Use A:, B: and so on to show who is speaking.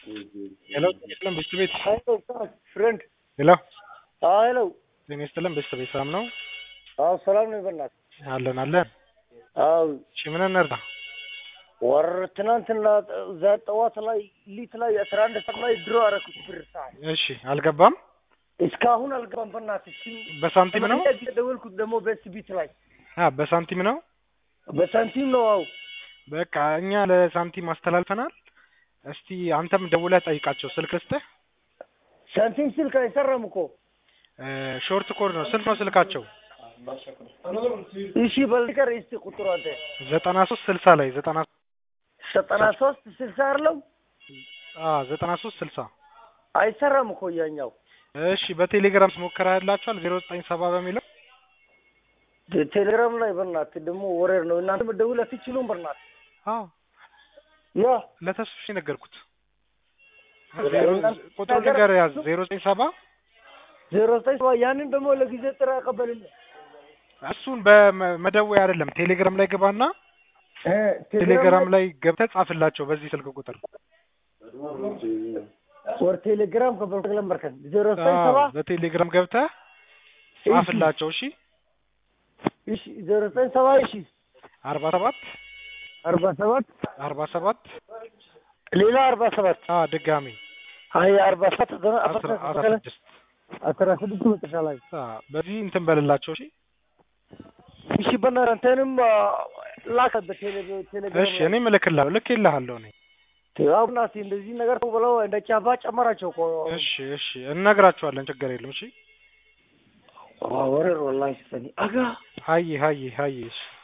A: ሄሎ ጤና ይስጥልን ቤስት ቤት
B: ሄሎ ፍሬንድ
A: ሄሎ
B: ሄሎ
A: ጤና ይስጥልን ቤስት ቤት ሰላም ነው
B: አዎ ሰላም ነው በእናትህ
A: አለን አለን
B: አዎ
A: እሺ ምን እንርዳ
B: ወር ትናንትና እዛ ጠዋት ላይ ሊት ላይ አስራ አንድ ሰዓት ላይ ድሮ አደረኩት ብር ሰዓት
A: እሺ አልገባም
B: እስካሁን አልገባም በእናትህ እሺ
A: በሳንቲም ነው
B: ደወልኩት ደግሞ ቤስት ቢት ላይ
A: አ በሳንቲም ነው
B: በሳንቲም ነው አዎ
A: በቃ እኛ ለሳንቲም አስተላልፈናል እስቲ አንተም ደውለህ ጠይቃቸው ስልክ ልስጥህ
B: ሳንቲም ስልክ አይሰራም እኮ
A: እ ሾርት ኮድ ነው ስንት ነው ስልካቸው
B: እሺ በልቀር እስቲ ቁጥሩ አንተ
A: ዘጠና ሶስት ስልሳ ላይ ዘጠና
B: ዘጠና ሶስት ስልሳ አለው
A: አ ዘጠና ሶስት ስልሳ
B: አይሰራም እኮ ያኛው
A: እሺ በቴሌግራም ሞከራ ያላችኋል ዜሮ ዘጠኝ ሰባ በሚለው
B: ቴሌግራም ላይ በእናትህ ደግሞ ወሬር ነው እናንተ መደውል አትችሉም በእናትህ
A: አዎ
B: ያ
A: ለተስፍሽ ነገርኩት ቁጥሩ ነገር ያዝ ዜሮ ዘጠኝ ሰባ
B: ዜሮ ዘጠኝ ሰባ ያንን ደግሞ ለጊዜ ጥራ ያቀበልልህ
A: እሱን በመደወያ አይደለም ቴሌግራም ላይ ገባና ቴሌግራም ላይ ገብተህ ጻፍላቸው በዚህ ስልክ ቁጥር
B: ወር ቴሌግራም ከበልተግለም በርከን ዜሮ ዘጠኝ
A: አዎ፣
B: ሰባ
A: በቴሌግራም ገብተህ ጻፍላቸው እሺ
B: እሺ ዜሮ ዘጠኝ ሰባ እሺ
A: አርባ ሰባት
B: አርባ ሰባት
A: አርባ ሰባት
B: ሌላ አርባ ሰባት
A: አ ድጋሚ
B: አይ አርባ ሰባት ዘጠና
A: አስራ አስራ
B: አስራ
A: ስድስት
B: አስራ ስድስት መጨረሻ ላይ
A: አ በዚህ እንትን በልላቸው እሺ
B: እሺ በእናትህ አንተንም ላከ በቴሌግራም
A: እሺ እኔም እልክልሃለሁ ልኬልሃለሁ እኔ
B: ያው እናትህ እንደዚህ ነገር ብለው እንደ ቻባ ጨመራቸው እኮ
A: እሺ እሺ እነግራቸዋለን ችግር የለም እሺ
B: ወሬር ወላሂ ሰኒ አጋ
A: ሀይ ሀይ ሀይ እሺ